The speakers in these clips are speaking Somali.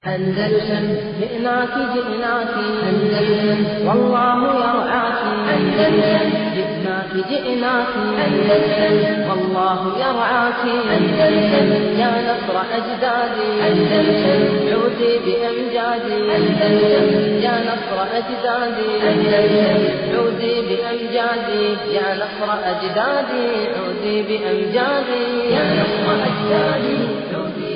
أندلسن جئناك جئناك أندلسن والله يرعاك أندلسن جئناك جئناك أندلسن والله يرعاك أندلسن يا نصر أجدادي أندلسن عودي بأمجادي أندلسن يا نصر أجدادي أندلسن عودي بأمجادي يا نصر أجدادي عودي بأمجادي يا نصر أجدادي عودي بأمجادي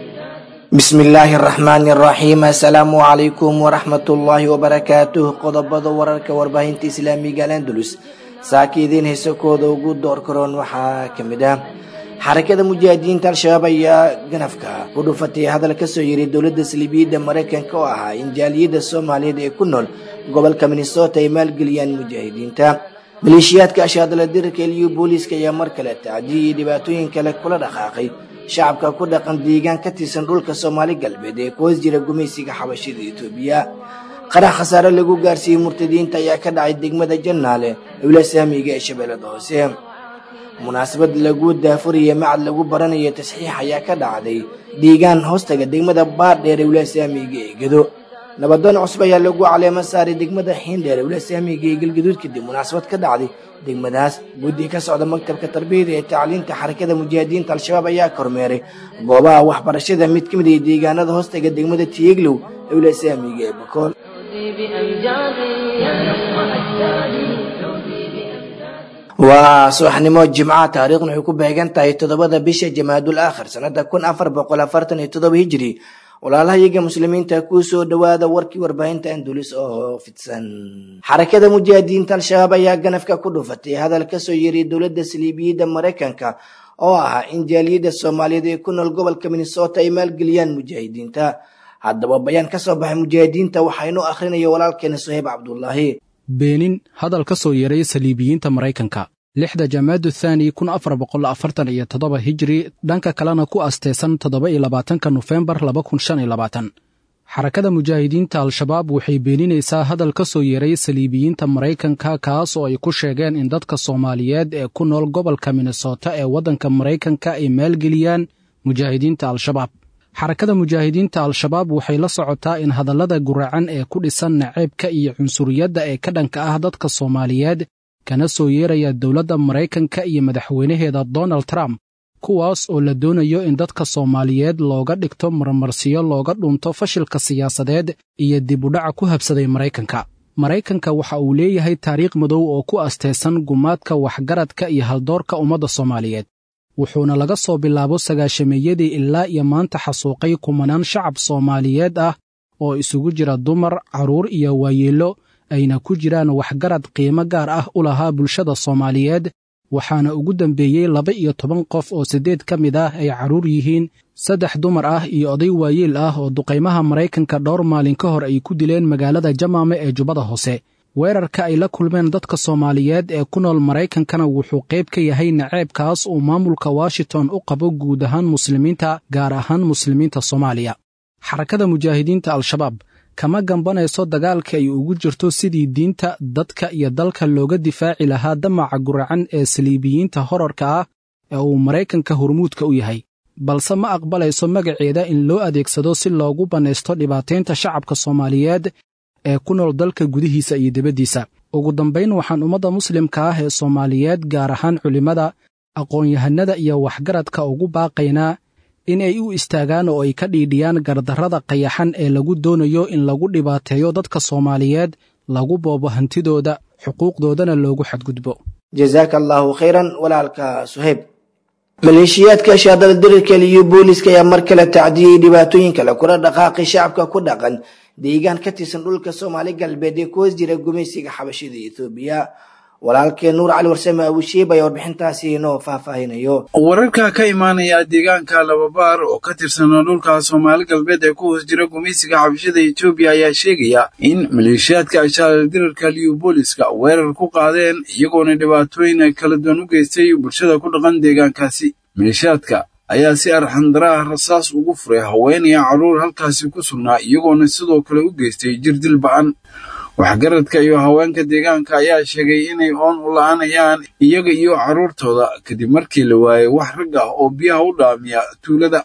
bismi illaahi araxmaani araxiim assalaamu calaykum waraxmatullaahi wabarakaatuh qodobada wararka warbaahinta islaamiga al andalus saaka idiin heesakooda ugu door karoon waxaa ka mid ah xarakada mujaahidiinta al-shabaab ayaa ganafka ku dhufatay hadal kasoo yiri dowladda saliibiyadda maraykanka oo ahaa in jaaliyadda soomaaliyeed ee ku nool gobolka minnesota ay maalgeliyaan mujaahidiinta maleeshiyaadka ashaadala dirarka eliyo booliiska ayaa mar kale tacdiya iyo dhibaatooyin kale kula dhaqaaqay shacabka ku dhaqan deegaan ka tirsan dhulka soomaali galbeed ee ku hoos jira gumaysiga xabashida etoobiya qarax khasaare lagu gaarsiiyey murtadiinta ayaa ka dhacay degmada jannaale owla saamiga ee shabeellada hoose munaasabad lagu daafuraya macad lagu baranayo tasxiix ayaa ka dhacday deegaan hoostaga degmada baardheer owla saamiga ee gedo nabadoon cusub ayaa lagu caleemo saaray degmada xiindheer owla saamiga ee galgaduud kadib munaasabad ka dhacday degmadaas guddi ka socda maktabka tarbiyada ee tacliinta xarakada mujaahidiinta al-shabaab ayaa kormeeray goobaha waxbarashada mid ka mid ah deegaanada hoostaga degmada tiyeglow owla saamiga ee bakool عودي بأمجادي يا نصر أجدادي عودي بأمجادي waa subaxnimo jimcaha taariikhna waxay ku beegan tahay toddobada bisha jamaadul aakhir sanada kun afar boqol afartan iyo toddoba hijiri walaalahayaga muslimiinta kuu soo dhowaada warkii warbaahinta andulis oo fidsan xarakada mujaahidiinta al-shabaab ayaa ganafka ku dhufatay hadal kasoo yiri dowladda saliibiyadda maraykanka oo ahaa in jaaliyadda soomaaliyeed ee ku nool gobolka minnesota ay maalgeliyaan mujaahidiinta haddaba bayaan ka soo baxay mujaahidiinta waxaa inoo akhrinaya walaalkeena soheeb cabdulaahi beenin hadal ka soo yeeray saliibiyiinta maraykanka lixda jamaadu thaani kun afar boqol afartan iyo toddoba hijri dhanka kalena ku asteysan toddoba iyo labaatanka nofembar laba kun shan iyo labaatan xarakada mujaahidiinta al-shabaab waxay beeninaysaa hadal ka soo yeeray saliibiyiinta maraykanka kaas oo ay ku sheegeen in dadka soomaaliyeed ee ku nool gobolka minnesota ee waddanka maraykanka ay maalgeliyaan mujaahidiinta al-shabaab xarakada mujaahidiinta al-shabaab waxay la socotaa in hadallada guracan ee ku dhisan naceebka iyo cunsuriyadda ee ka dhanka ah dadka soomaaliyeed kana soo yeeraya dowladda maraykanka iyo madaxweynaheeda donald trump kuwaas oo la doonayo in dadka soomaaliyeed looga dhigto marmarsiyo looga dhunto fashilka siyaasadeed iyo dib udhaca ku habsaday maraykanka maraykanka waxa uu leeyahay taariikh madow oo ku asteysan gumaadka waxgaradka iyo haldoorka ummadda soomaaliyeed wuxuuna laga soo bilaabo sagaashameeyadii ilaa iyo maanta xasuuqay kumanaan shacab soomaaliyeed ah oo isugu jira dumar carruur iyo waayeello ayna ku jiraan waxgarad qiimo gaar ah u lahaa bulshada soomaaliyeed waxaana ugu dambeeyey laba iyo toban qof oo siddeed ka mid ah ay carruur yihiin saddex dumar ah iyo oday waayeel ah oo duqaymaha maraykanka dhowr maalin ka hor ay ku dileen magaalada jamaame ee jubbada hoose weerarka ay la kulmeen dadka soomaaliyeed ee ku nool maraykankana wuxuu qayb ka yahay naceebkaas uu maamulka washington u qabo guud ahaan muslimiinta gaar ahaan muslimiinta soomaaliya xarakada mujaahidiinta al-shabaab kama gambanayso dagaalka ay ugu jirto sidii diinta dadka iyo dalka looga difaaci lahaa damaca guracan ee saliibiyiinta horarka ah ee uu maraykanka hormuudka u yahay balse ma aqbalayso magaceeda in loo adeegsado si loogu bannaysto dhibaataynta shacabka soomaaliyeed ee ku nool dalka gudihiisa iyo dibaddiisa ugu dambayn waxaan ummadda muslimka ah ee soomaaliyeed gaar ahaan culimmada aqoon-yahanada iyo waxgaradka ugu baaqaynaa in ay u istaagaan oo ay ka dhiidhiyaan gardarrada qayaxan ee lagu doonayo in lagu dhibaateeyo dadka soomaaliyeed lagu boobo hantidooda xuquuqdoodana loogu xadgudbo jazaaka allaahu khayran walaalka suheyb maleeshiyaadka shaadala dirirka iyo booliiska ayaa mar kale tacdiyey dhibaatooyin kale kula dhaqaaqay shacabka ku dhaqan deegaan ka tirsan dhulka soomaali galbeed ee ku hoos jira gumaysiga xabashida ethoobiya walaalkee nuur cali warsame abushiib ayaa warbixintaasi inoo faahfaahinayo wararka ka imaanaya deegaanka lababaar oo ka tirsan dhulka soomaali galbeed ee ku hoos jira gumaysiga xabashada etoobiya ayaa sheegaya in maleeshiyaadka ashaalal dirarka liyo booliska weerar ku qaadeen iyagoona dhibaatooyin kala duwan u geystay bulshada ku dhaqan deegaankaasi maleeshiyaadka ayaa si arxandara ah rasaas ugu furay haweenaya carruur halkaasi ku sugnaa iyagoona sidoo kale u geystay jirdil ba'an waxgaradka iyo haweenka deegaanka ayaa sheegay inay oon u la'anayaan iyaga iyo carruurtooda kadib markii la waayay wax rag ah oo biyaha u dhaamiya tuulada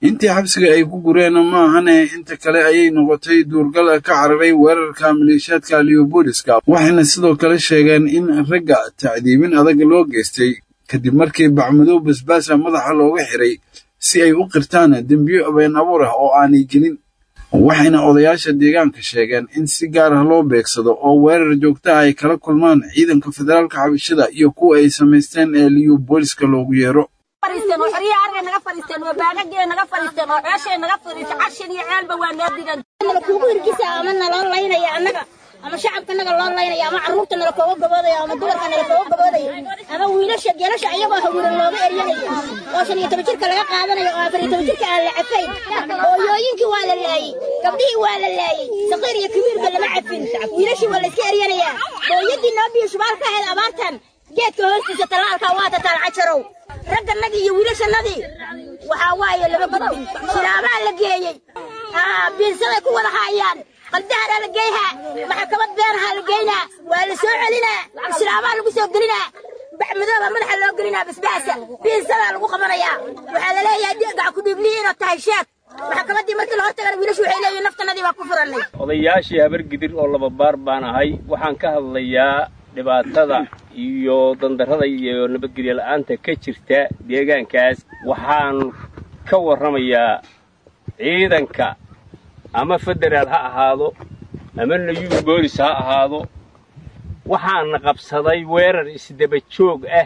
intii xabsiga ay ku gureen ma ahane inta kale ayay noqotay duurgal ka cararay weerarka maleeshiyaadka liyobooliska waxayna sidoo kale sheegeen in ragga tacdiibin adag loo geystay kadib markii bacmadow basbaasa madaxa looga xiray si ay u qirtaan dembiyo been abuur ah oo aanay gelin waxayna odayaasha deegaanka sheegeen in si gaar ah loo beegsado oo weerar joogtaha ay kala kulmaan ciidanka federaalka xabashada iyo kuwa ay samaysteen ee liyobooliska loogu yeero fariisteen oo xoryaha argay naga fariisteen oo baagagee naga fariisteen oo ceeshay naga fariisteen cashin iyo ceelba waa noo digan nala kuugu hirgisa ama naloo laynaya annaga ama shacabka naga loo laynaya ama carruurta nala kooga gaboodaya ama dumarka nala kooga gaboodaya ama wiilasha geelasha iyagoo hawiran looga eryanaya oo shan iyo toban jirka laga qaadanayo oo afar iyo toban jirka aan la cafayn hooyooyinkii waa la laayey gabdhihii waa la laayey saqiir iyo kabiirba lama cafin wiilashii waa la iska eryanayaa hooyadii noo biyo shubaal ka ahayd abaartan geedka hoostiisa talaalkaa waa tataan cajarow ragganadii iyo wiilashannadii waxaa waaye lama gudbin shiraabaa la geeyey biinsaday ku wada haayaan qaldaharaa la geeyhaa maxkamad beenahaa la geynaa waa la soo celinaa shiraabaa lagu soo gelinaa baxmadooba madaxa loo gelinaa basbaasa biinsadaa lagu qabanayaa waxaa la leeyahay gac ku dhiibliyi inaad tahay sheeg maxkamaddii markii la hortagana wiilashu waxay leeyihin naftanadii baa ku furannay odayaashii habargidir oo laba baar baan ahay waxaan ka hadlayaa dhibaatada iyo dandarrada iyo nabadgelyo la'aanta ka jirta deegaankaas waxaan ka warramayaa ciidanka ama federaal ha ahaado ama nayuub boolis ha ahaado waxaana qabsaday weerar isdaba joog ah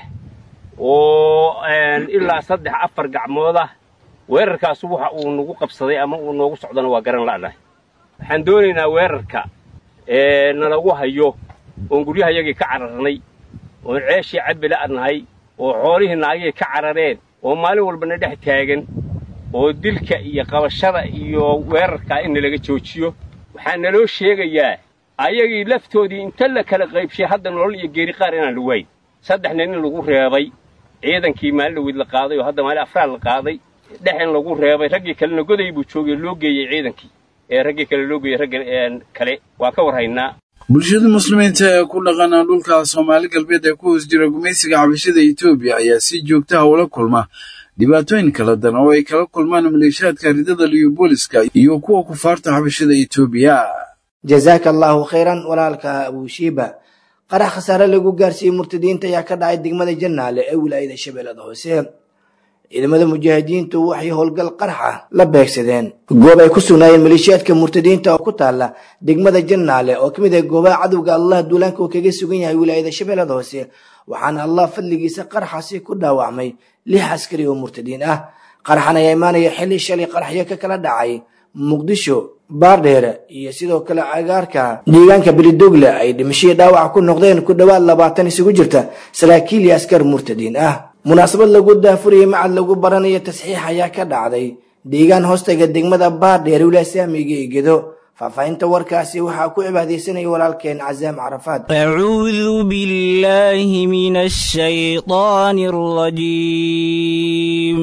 oo ilaa saddex afar gacmood ah weerarkaasu waxa uu nagu qabsaday ama uu noogu socdana waa garan la'nahay waxaan doonaynaa weerarka ee nalagu hayo oon guryahayagii ka cararnay oon ceeshii cabbi la'nahay oo xoolihii naagihii ka carareen oo maalin walbana dhex taagan oo dilka iyo qabashada iyo weerarkaa in nalaga joojiyo waxaa naloo sheegayaa ayagii laftoodii inta la kala qaybshay hadda nolol iyo geeri qaar inaan la waayn saddex nin in lagu reebay ciidankii maalin dhaweyd la qaaday oo hadda maalin afraad la qaaday dhex in lagu reebay raggii kalena goday buu joogay loo geeyey ciidankii ee raggii kale loo geeyey ragga kale waa ka warhaynaa bulshada muslimiinta ee ku dhaqana dhulka soomaali galbeed ee ku hoos jira gumaysiga xabashada etoobiya ayaa si joogtaha ula kulma dhibaatooyin kala dan oo ay kala kulmaan maleeshiyaadka ridada liyobooliska iyo kuwa kufaarta xabashada etoobiya jazaaka allaahu khayran walaalka abushiiba qarax khasaare lagu gaarsiiyey murtadiinta ayaa ka dhacay degmada jannaale ee wilaayada shabeellada hoose ciidamada mujaahidiintu waxay howlgal qaraxa la beegsadeen goob ay ku sugnaayeen maleeshiyaadka murtadiinta oo ku taala degmada jannaale oo ka mid ah goobaha cadowga allah duulaanka uu kaga sugan yahay wilaayada shabeellada hoose waxaana allah fadligiisa qaraxaasi ku dhaawacmay lix askari oo murtadiin ah qaraxan ayaa imaanaya xilli shalay qaraxyo ka kala dhacay muqdisho baardheere iyo sidoo kale cagaarka deegaanka belidogle ay dhimashadii dhaawac ku noqdeen ku dhowaad labaatan isugu jirta saraakiil iyo askar murtadiin ah munaasabad lagu daafuriyey macad lagu baranayo tasxiix ayaa ka dhacday deegaan hoostaga degmada baardheere wilaaya saamiga ee gedo faahfaahinta warkaasi waxaa ku cibaadaysanaya walaalkeen casaam carafaad أعوذ بالله من الشيطان الرجيم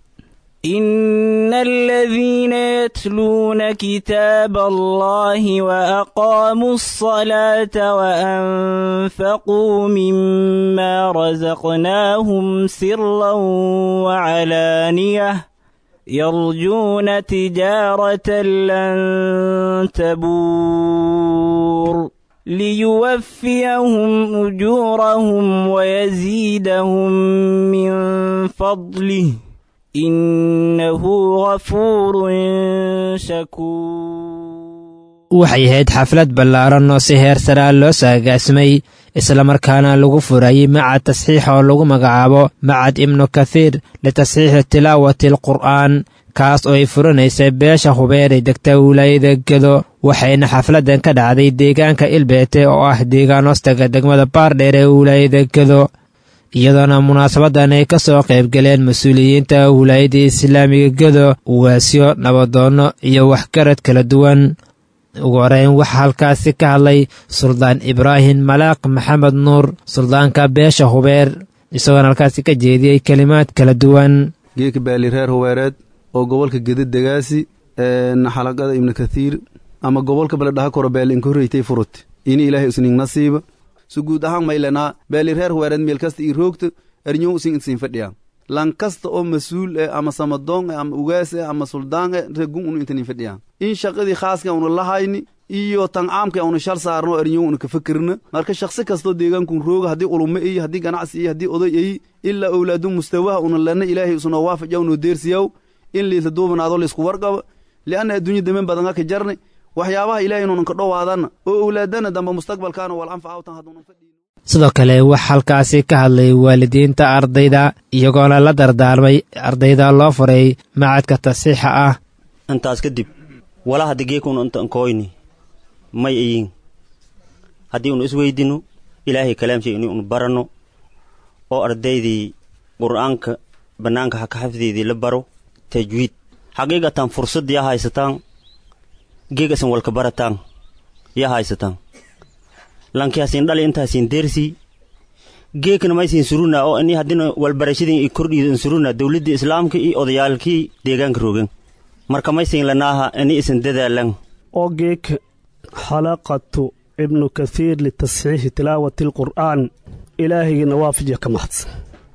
إن الذين يتلون كتاب الله وأقاموا الصلاة وأنفقوا مما رزقناهم سرا وعلانية يرجون تجارة لن تبور ليوفيهم أجورهم ويزيدهم من فضله إنه غفور شكور waxay ahayd xaflad ballaaran oo si heer saraa loo saagaasmay islamarkaana lagu furayey macad tasxiix oo lagu magacaabo macad ibnu kathiir litasxiixi tilaawati alqur'aan kaas oo ay furanaysay beesha hubeeray degta wilaayada gedo waxayna xafladdan ka dhacday deegaanka ilbeete oo ah deegaan hoostaga degmada baardheer ee wilaayada gedo iyadoona munaasabaddan ay ka soo qaybgaleen mas-uuliyiinta wilaayadda islaamiga gedo uwaasyo nabadoonno iyo waxgarad kala duwan ugu horeyn waxaa halkaasi ka hadlay suldaan ibraahim malaaq maxamed nuur suldaanka beesha hubeer isagoona halkaasi ka jeediyey kelimaad kala duwan geeka baali reer hubeereed oo gobolka geda degaasi xalaqada ibnu kathiir ama gobolka baledhaha koro beel inkoreytay furut ini ilaahay isning nasiiba su guud ahaan maylanaa beeli reer hubeereed meel kasta ii roogta ernyuu usin insiin fadhiya lan kasta oo mas-uul eh ama samadoon eh ama ugaas eh ama suldaan eh regun unu intanin fadhiyaan in shaqadii khaaska una lahayni iyo tan caamka una shal saarno erinyo una ka fikirna marka shaksi kastoo deegaankun rooga haddii ulumo iyo haddii ganacsi iyo haddii oday ay ilaa owlaadu mustawaha una lana ilaahay usuna waafaja unoo deersiyaw in liisla duubanaado laisku warqabo lianna adduunya damen badan ka jarni waxyaabaha ilaahay inuunan ka dhowaadana oo owlaadana dambe mustaqbalkaana wal anfacawtan hadduunan fadhiin sidoo kale wax halkaasi ka hadlay waalidiinta ardayda iyagoona la dardaarmay ardayda loo furay macadka tasiixa ah intaas kadib walaa hadda geekunu intan kooyni may ayin haddii unu isweydino ilaahay kalaamshay ini unu baranno oo ardaydii qur'aanka bannaanka haka xafdeedii la baro tajwiid xaqiiqatan fursad yaa haysataan geegasan walka barataan yaa haysataan lankiasin dhali intaasin deersii geekna maysin suruna oo ini haddina walbarashadin i kordhiidan suruna dowladdii islaamka iyo odayaalkii deegaanka roogan marka maysin lanaaha ini isan dadaalan oo geeka xalaqatu ibnu kathiir litasxiixi tilaawati alqur'aan ilaahaygiina waafajiya ka mahadsan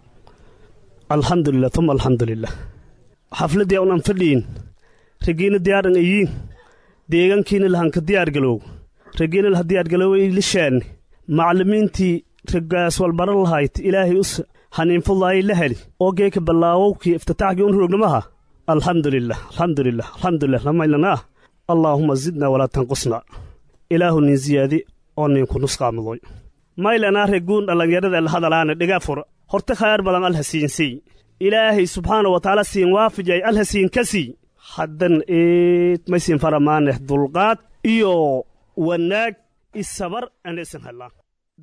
alxamdulilah uma alxamdulilah xafladdii unan fadhiyin ragiina diyaaran ayiin deegaankiina lahanka diyaargaloow ragiina laha diyaargaloowa lishaanni macallimiintii ragaas walbaran lahayd ilaahay us haniinfudaayay la heli oo geeka ballaawowkii iftitaaxkii un roognamaha alxamdulilah alxamdulilah alxamdulilah lamaylanaa allaahuma zidna walaa tanqusna ilaahu nin ziyaadi oo ninku nusqaamadoy maylanaa reguun dhallinyarada lahadalaana dhiga fura horte khayr badan alha siinsii ilaahay subxaana wa tacaala siin waafijay alha siin ka sii haddan eed maysin faramaaneh dulqaad iyo wanaag isabar anaysan hellaan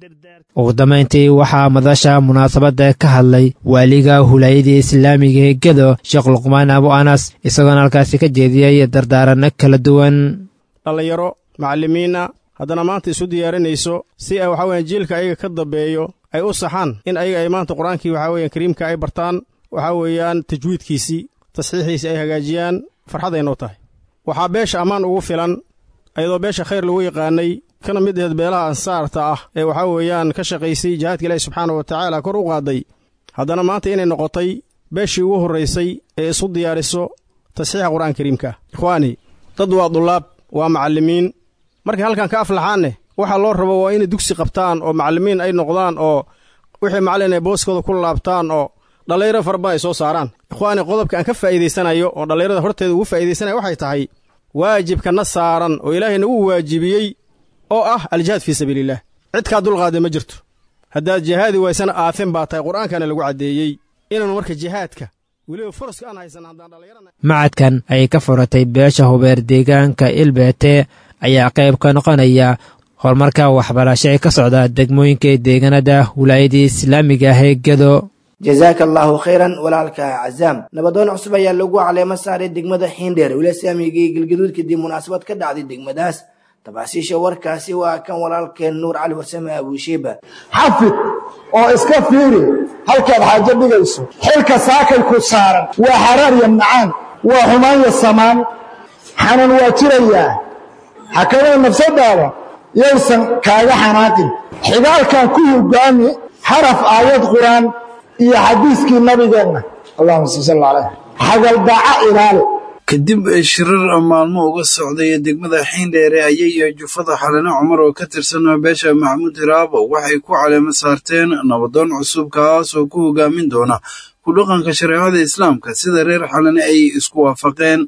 ugu dambayntii waxaa madasha munaasabadda ka hadlay waaliga hulaayadii islaamiga ee gedo sheekh luqmaan abu anas isagoona halkaasi ka jeediyey dardaaranno kala duwan dhallinyaro macallimiinna haddana maanta isu diyaarinayso si ay waxaa weyan jiilka ayaga ka dambeeyo ay u saxaan in ayaga ay maanta qur-aankii waxaa weyan kariimka ay bartaan waxaa weeyaan tajwiidkiisii tasxiixiisii ay hagaajiyaan farxaday noo tahay waxaa beesha ammaan ugu filan ayadoo beesha khayr lagu yaqaanay kana mid aheed beelaha ansaarta ah ee waxaa weeyaan ka shaqaysay jihaadka ilaahi subxaana wa tacaala kor u qaaday haddana maanta inay noqotay beeshii ugu horraysay ee isu diyaariso tasxiixa qur'aan kariimka ikhwaani dad waa dullaab waa macallimiin markay halkan ka aflaxaanne waxaa loo rabo waa inay dugsi qabtaan oo macallimiin ay noqdaan oo wixii macallin ay booskooda ku laabtaan oo dhallinyaro fara badan ay soo saaraan ikhwaani qodobka aan ka faa'iidaysanayo oo dhallinyarada horteeda ugu faa'iidaysanaya waxay tahay waajibkana saaran oo ilaahayna uu waajibiyey oo ah aljihaad fii sabiiliillah cidkaa dulqaada ma jirto haddaad jihaadi waysana aafin baa tahay qur'aankana lagu caddeeyey inaanu marka jihaadka weliba furaska aan haysan haddaan dhallinyarana macadkan ayay ka furatay beesha hubeer deegaanka ilbeete ayaa qayb ka noqonaya horumarka waxbarasho ee ka socda degmooyinka deegaanada wilaayadii islaamiga ah ee gedo jazaaka allaahu khayran walaalka cazaam nabadoon cusub ayaa lagu caleemo saaray degmada xiindheer wiila islaamiga iyo galgaduud kadib munaasabad ka dhacday degmadaas tafaasiisha warkaasi waa kan walaalkeen nuur cali warsame abuushiiba xafid oo iska fiiri halkaad xaajo dhigayso xilka saakay ku saaran waa xaraar iyo macaan waa xumaan iyo samaan xanuun waa jirayaa xakamada nafsadaada yaysan kaaga xanaaqin xigaalkan ku hogaami xaraf aayad qur-aan iyo xadiiskii nabigeenna allahuma sal sal caleyh xagaldaaca ilaali kadib shirar maalmo uga socday degmada xiindheere ayay jufada xalane cumar oo ka tirsan beesha maxamuud hiraabo waxay ku caleemo saarteen nabadoon cusub kaas oo ku hogaamin doona ku dhaqanka shareecada islaamka sida reer xalane ay isku waafaqeen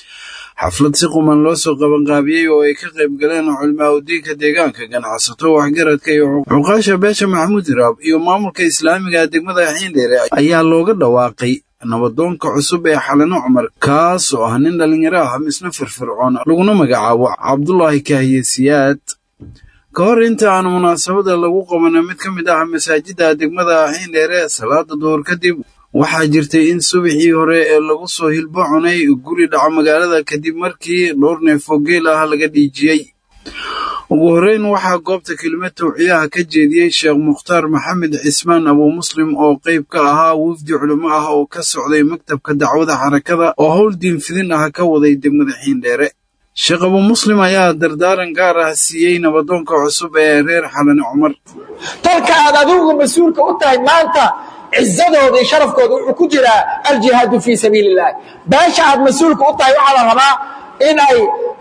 xaflad si quman loo soo qabanqaabiyey oo ay ka qayb galeen culimaauddiinka deegaanka ganacsato waxgaradka iyo cuqaasha beesha maxamuud hiraab iyo maamulka islaamiga degmada xiindheere ayaa looga dhawaaqay nabadoonka cusub ee xalano cumar kaas oo ah nin dhallinyaro ah misna firfircoon laguna magacaabo cabdulaahi kaahiye siyaad ka hor inta aan munaasabada lagu qaban mid ka mid ah masaajidda degmada xiindheere salaada duhur kadib waxaa jirtay in subaxii hore ee lagu soo hilbo cunay guri dhaco magaalada kadib markii dhowr neefoo geel ah laga dhiijiyey ugu horreyn waxaa goobta kelimad tawciyaha ka jeediyey sheekh mukhtaar maxamed cismaan abuu muslim oo qayb ka ahaa wafdi culimo ah oo ka socday maktabka dacwada xarakada oo howl diinfidin ah ka waday degmada xiindheere sheekh abuu muslim ayaa dardaaran gaar ah siiyey nabadoonka cusub ee reer xalane cumar talka aad adigu mas-uulka u tahay maanta cizadooda iyo sharafkooda wuxuu ku jiraa aljihaadu fii sabiili illahi beesha aad mas-uulka u tahay waxaa la rabaa in ay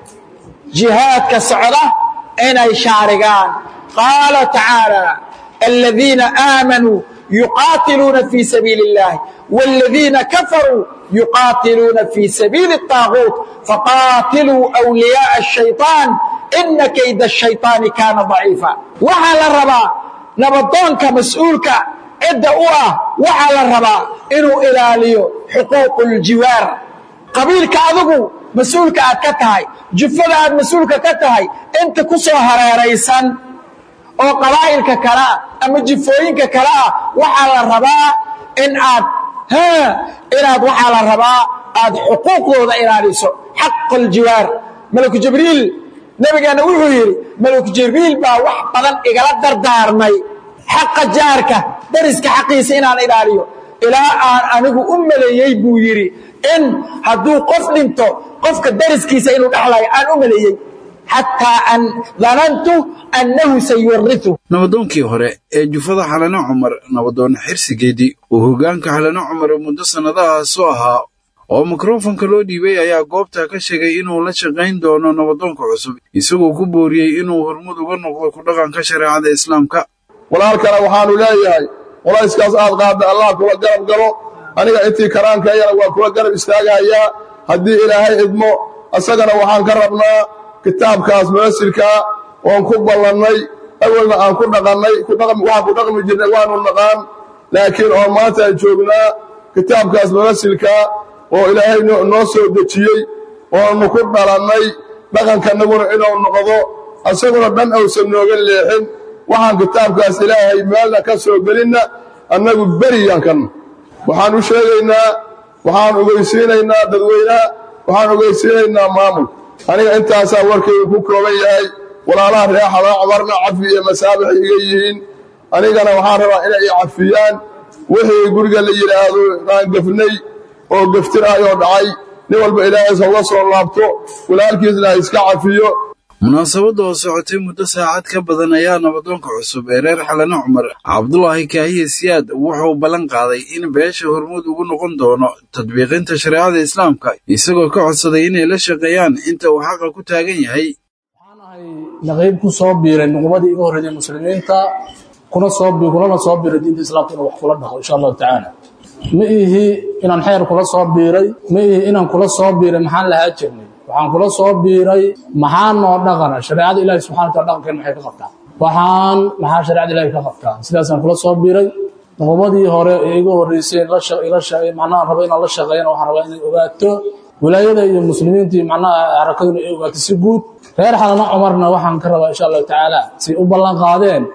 jihaadka socda inay shaarigaan qaala tacaala aladiina aamanuu yuqaatiluuna fii sabiili اllahi wاladiina kafaruu yuqaatiluuna fii sabiili الطaaguut faqaatiluu أwliyaaءa الشhayطaan ina kayda الشhayطaani kaana ضaciifa waxaa la rabaa nabadoonka mas-uulka cidda u ah waxaa la rabaa inuu ilaaliyo xuquuq اljiwaar qabiilka adigu mas-uulka aad ka tahay jufada aad mas-uulka ka tahay inta ku soo hareeraysan oo qabaa'ilka kale ah ama jifooyinka kale ah waxaa la rabaa in aad inaad waxaa la rabaa aad xuquuqdooda ilaaliso xaq aljiwaar malaku jibriil nebigeenna wuxuu yidhi malaku jibriil baa wax badan igala dardaarmay xaqa jaarka dariska xaqiisa inaan ilaaliyo ilaa aan anigu u maleeyey buu yidhi in hadduu qof dhinto qofka dariskiisa inuu dhexlayo aan u maleeyey xataa an danantu annahu sayuwaritu nabadoonkii hore ee jufada xalano cumar nabadoon xirsigeedii uu hoggaanka xalano cumar muddo sannadahaas u ahaa oo mikrofonka loo dhiibay ayaa goobta ka sheegay inuu la shaqayn doono nabadoonka cusub isagoo ku booriyey inuu hormud uga noqdo ku dhaqanka shareecada islaamka walaalkana waxaanu leeyahay qolayskaas aad qaadda allah kula garab galo aniga intii karaankaeyana waa kula garab istaagahayaa haddii ilaahay idmo isagana waxaan ka rabnaa kitaabkaas munasilkaa oon ku ballannay awalna aan ku dhaqannay waxaan ku dhaqmi jirnay waanu naqaan laakiin oo maanta aan joognaa kitaabkaas munasilkaa oo ilaahay noo soo dejiyey oonu ku dhalannay dhaqankannaguna inuu noqdo isaguna dhan awsan nooga leexin waxaan kitaabkaas ilaahay meelna ka soo gelinna annagu beriyaan kanna waxaan u sheegaynaa waxaan ogeysiinaynaa dadweynaha waxaan ogeysiinaynaa maamul aniga intaasaa warkaygu ku kooban yahay walaalaha reer xalaa cumarna cafi iyo masaabix iga yihiin anigana waxaan rabaa inay i cafiyaan wixii guriga la yidhaahdo aan gefnay oo geftirayoo dhacay nin walba ilaahaysa uga soo laabto walaalkiisna ha iska cafiyo munaasabadda oo socotay muddo saacad ka badan ayaa nabadoonka cusub ee reer xalano cumar cabdulaahi kaahiye siyaad wuxuu ballan qaaday in beesha hormuud ugu noqon doono tadbiiqinta shareecada islaamka isagoo ka codsaday inay la shaqeeyaan inta uu xaqa ku taagan yahay naqiib ku soo biiray nuqubadii iga horreeyay muslimiinta kuna soo kunana soo biiray diinta islaamka inuu wax kula dhaqo insha allahu tacaala ma ihi inaan xeer kula soo biiray ma ihi inaan kula soo biiray maxaan lahaa jirnay waxaan kula soo biiray maxaa noo dhaqana shareecada ilahi subxana wataala dhaqankeen maxay ka qabtaa waxaan maxaa shareecada ilahi ka qabtaa sidaasaan kula soo biiray nuqubadii hore ee iga horreysay macnaha raba inaan la shaqeeyana waxaan rabaa inay ogaato wilaayada iyo muslimiintii macnaha xarakaduna ay ogaato si guud reer xalana cumarna waxaan ka rabaa insha allahu tacaala say u ballan qaadeen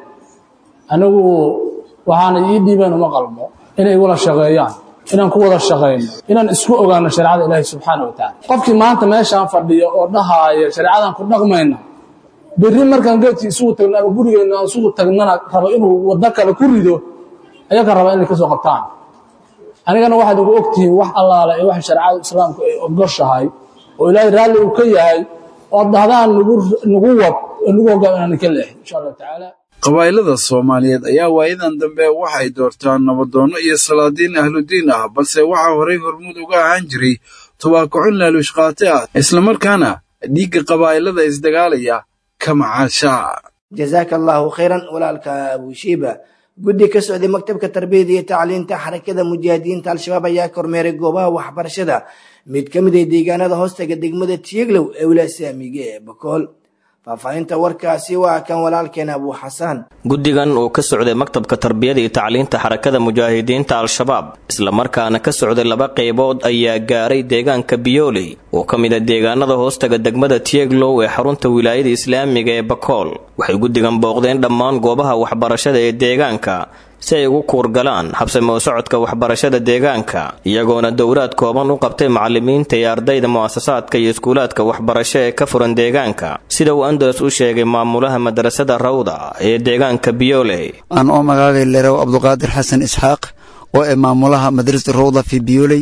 anigu waxaana ii dhiibeen uma qalmo inay igula shaqeeyaan inaan ku wada shaqayno inaan isku ogaano shareecada ilaahi subxaana wa tacaala qofkii maanta meeshaan fadhiya oo dhahaaya shareecadan ku dhaqmayna berri markaan geedkii isugu tagno ama gurigeenna aan isugu tagnana raba inuu waddo kale ku rido ayaga raba inay ka soo qabtaan anigana waxaad igu ogtihiin wax allaale ee waxa shareecada islaamku ay ogoshahay oo ilaahay raalli uu ka yahay ood dhahdaan nagu wad oo nagu hogaam inaan ka leexin insha allahu tacaala qabaa'ilada soomaaliyeed ayaa waayadan dambe waxay doortaan nabadoonno iyo salaadiin ahludiin ah balse waxaa horay hormuud uga ahaan jiray tubaakocon laaluush qaate ah islamarkaana dhiigga qabaa'ilada isdagaalaya ka macaasha jazaaka allaahu khayran walaalka abushiiba guddi ka socday maktabka tarbiyada iyo tacliinta xarakada mujaahidiinta al-shabaab ayaa kormeeray goobaha waxbarashada mid ka mid ah deegaanada hoostaga degmada tiiglow ee wilaasaamiga ee bakool faahfaahinta warkaasi waa kan walaalkeen abuu xasaan guddigan uu ka socday maktabka tarbiyada iyo tacliinta xarakada mujaahidiinta al-shabaab islamarkaana ka socday laba qaybood ayaa gaaray deegaanka biyooley oo ka mid a deegaanada hoostaga degmada tieglow ee xarunta wilaayada islaamiga ee bakool waxay guddigan booqdeen dhammaan goobaha waxbarashada ee deegaanka si ay ugu kuurgalaan habsamo socodka waxbarashada deegaanka iyagoona dowlaad kooban u qabtay macalimiinta iyo ardayda mu'asasaadka iyo iskuulaadka waxbarasho ee ka furan deegaanka sida uu andalas u sheegay maamulaha madrasada rawda ee deegaanka biyooley aan oo magaagay lerow cabduqaadir xasan isxaaq oo ee maamulaha madrasada rawda fi biyooley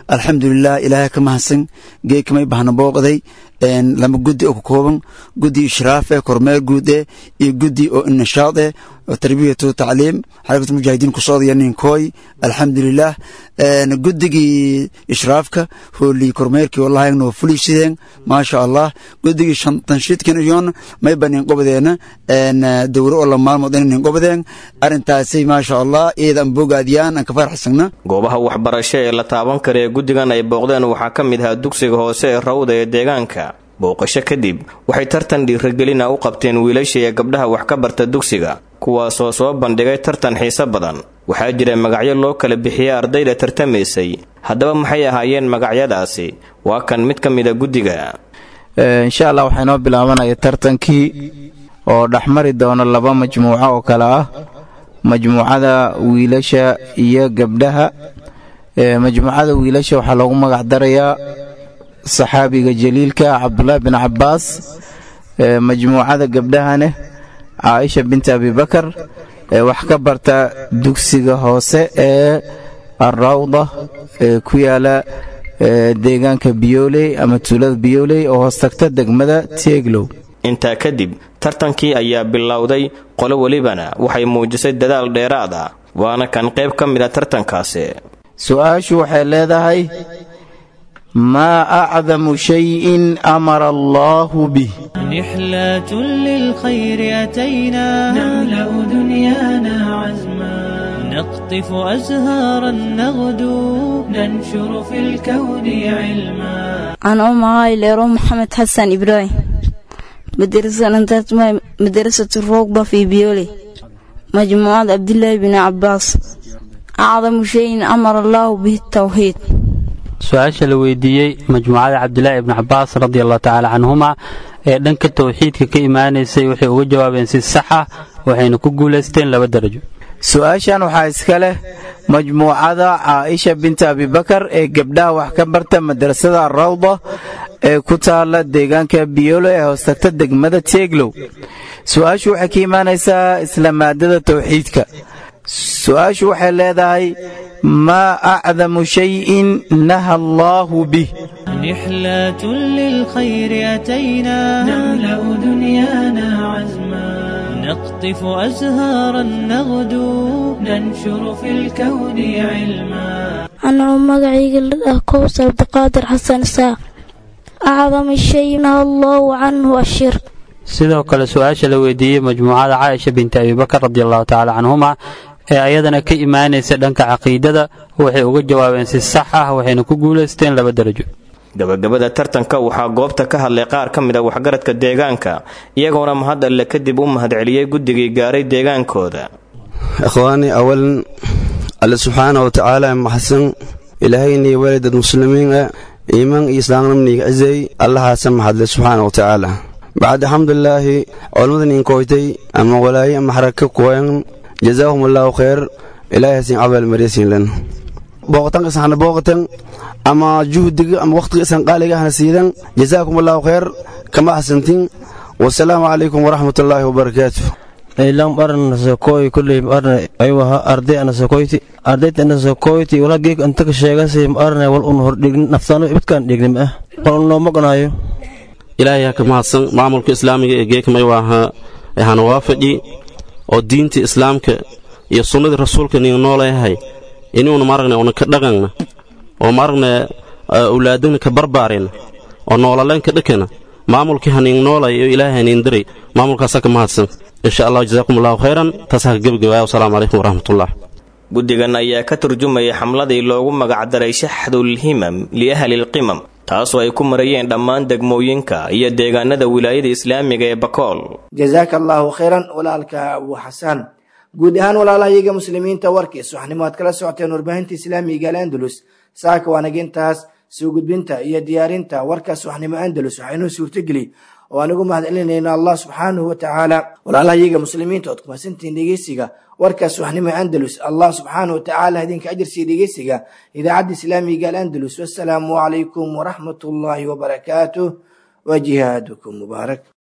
alxamdulilah ilaahay ka mahadsan geekamay bahna booqday lama guddi oo ka kooban guddi ishraaf eh kormeer guud eh iyo guddi oo nashaad eh oo tarbiyatu tacliim xarakatu mujaahidiin ku socdaya ninkooy alxamdulilah guddigii ishraafka hoolii kormeerkii wallahi noo fuliisideen maasha allah guddigii tanshiidkan iyoon may ba ninqobadeena dowro oo la maalmood in ninqobadeen arrintaasi maasha allah iyadan bogaadiyaan aan ka faraxsagna goobaha waxbarasho ee la taaban kara ee guddigan ay booqdeen waxaa ka mid ahaa dugsiga hoose ee rawda ee deegaanka booqasho kadib waxay tartan dhiiragelina u qabteen wiilasha iyo gabdhaha wax ka barta dugsiga kuwaasoo soo bandhigay tartan xiise badan waxaa jira magacyo loo kala bixiyey ardayda tartamaysay haddaba maxay ahaayeen magacyadaasi waa kan mid ka mida guddiga insha allah waxaa inoo bilaabanaya tartankii oo dhexmari doona laba majmuuco oo kale ah majmuucada wiilasha iyo gabdhaha majmuucada wiilasha waxaa loogu magac darayaa saxaabiga jaliilka cabdulaahi bin cabaas majmuucada gabdhahane caaisha binti abibakar wax ka barta dugsiga hoose ee arawda ee ku yaala deegaanka biyooley ama tuulada biyooley oo hoos tagta degmada tieglow intaa kadib tartankii ayaa bilowday qolo welibana waxay muujisay dadaal dheeraad ah waana kan qayb ka mida tartankaasi su-aashu waxay leedahay maa acdamu shayin amara allaahu bih رحلة للخير أتينا نملأ دنيانا عزما نقطف أزهارا نغدو ننشر في الكون علما أنا أم عائلة محمد حسن إبراهيم مدرسة انتهت مدرسة الركبة في بيولي مجموعة عبد الله بن عباس أعظم شيء أمر الله به التوحيد su-aasha la weydiiyey majmuucada cabdilaahi ibni cabaas radi allahu tacaala canhuma ee dhanka towxiidka ka imaanaysay waxay uga jawaabeen si sax ah waxayna ku guulaysteen laba darajo su-aashan waxaa iska leh majmuucada caaisha binta abibakar ee gabdhaha wax ka barta madrasada rawda ee ku taala deegaanka biyolo ee hoostagta degmada teeglow su-aashu waxay ka imaanaysaa isla maadada towxiidka su-aashu waxay leedahay maa acdamu shayin naha allaahu bih رحلة للخير أتينا نملأ دنيانا عزما نقطف أزهارا نغدو ننشر في الكون علما أنا مقعي كوثر بقادر حسن ساق أعظم الشيء نهى الله عنه الشرك sidoo kale su-aasha la weydiiyey majmuucada caaisha binti abibakar radi allahu tacaala canhuma ee ayadana ka imaanaysa dhanka caqiidada waxay uga jawaabeen si sax ah waxayna ku guulaysteen laba darajo gabagabada tartanka waxaa goobta ka hadlay qaar ka mid a waxgaradka deegaanka iyagoona mahad alle kadib u mahadceliyey guddigii gaaray deegaankooda ikhwaani awalan alle subxaana wa tacaala maxsan ilaahayniyo walidad muslimiin ah iimaan iyo islaamnimniga cizay allahaasa mahadle subxaana wa tacaala bacd alxamdulilaahi culammadan inkoytay ama walaaye ama xaraka kuwayan jazaahum allaahu khayr ilaahay hasin cabal maryasinlan booqatanka isana booqatan ama juhdiga ama waqtiga isan qaaliga ahna siidan jazaakum allaahu khayr kama ahsantin wasalaamu calaykum waraxmat ullaahi wabarakaatu ilan barna sokoy kulley arna aywaha arday ana sokoyti ardayta ana sokoyti wala geek anta ka sheegasay arna wal un hor dhignin naftano ibadkan dhignim ah wal un nooma qonaayo ilaahay ha ka mahadsan maamulka islaamiga ee geekmay waaha hana waafaqi oo diinta islaamka iyo sunnadii rasuulka niga nooleeyahay inuuna maaragna una ka dhaqanna oo maaragna awlaadana ka barbaarina oo noolaleen ka dhakana maamulkii hanin noolay oo ilaahay hanin diray maamulkaasa ka mahadsan insha allah jazaakum allahu khayran taas ha ka gebagabaaya wasalaamu calaykum waraxmatullah guddigan ayaa ka turjumayay xamladii loogu magacdaray shaxdulhimam liahlilqimam taasoo ay ku marayeen dhammaan degmooyinka iyo deegaanada wilaayada islaamiga ee bakool jazaaka allaahu khayran walaalka abu xasaan guud ahaan walaalahayaga muslimiinta warkiis waxnimo aad kala socoteen warbaahinta islaamiga al'andalus saaka waanagintaas soo gudbinta iyo diyaarinta warkaas waxnimo andalus waxaynoo suurtogeli oo aan ugu mahad celinayna allah subxaanahu wa tacaala walaalahayaga muslimiinta ood kumasantihiin dhegeysiga warkaas waxnimo andalus allah subxaanahu wa tacaala idinka ajirsiiya dhegeysiga idaacadda islaamiga al'andalus wassalaamu calaykum waraxmat ullaahi wabarakaatuh wa jihaadukum mubaarak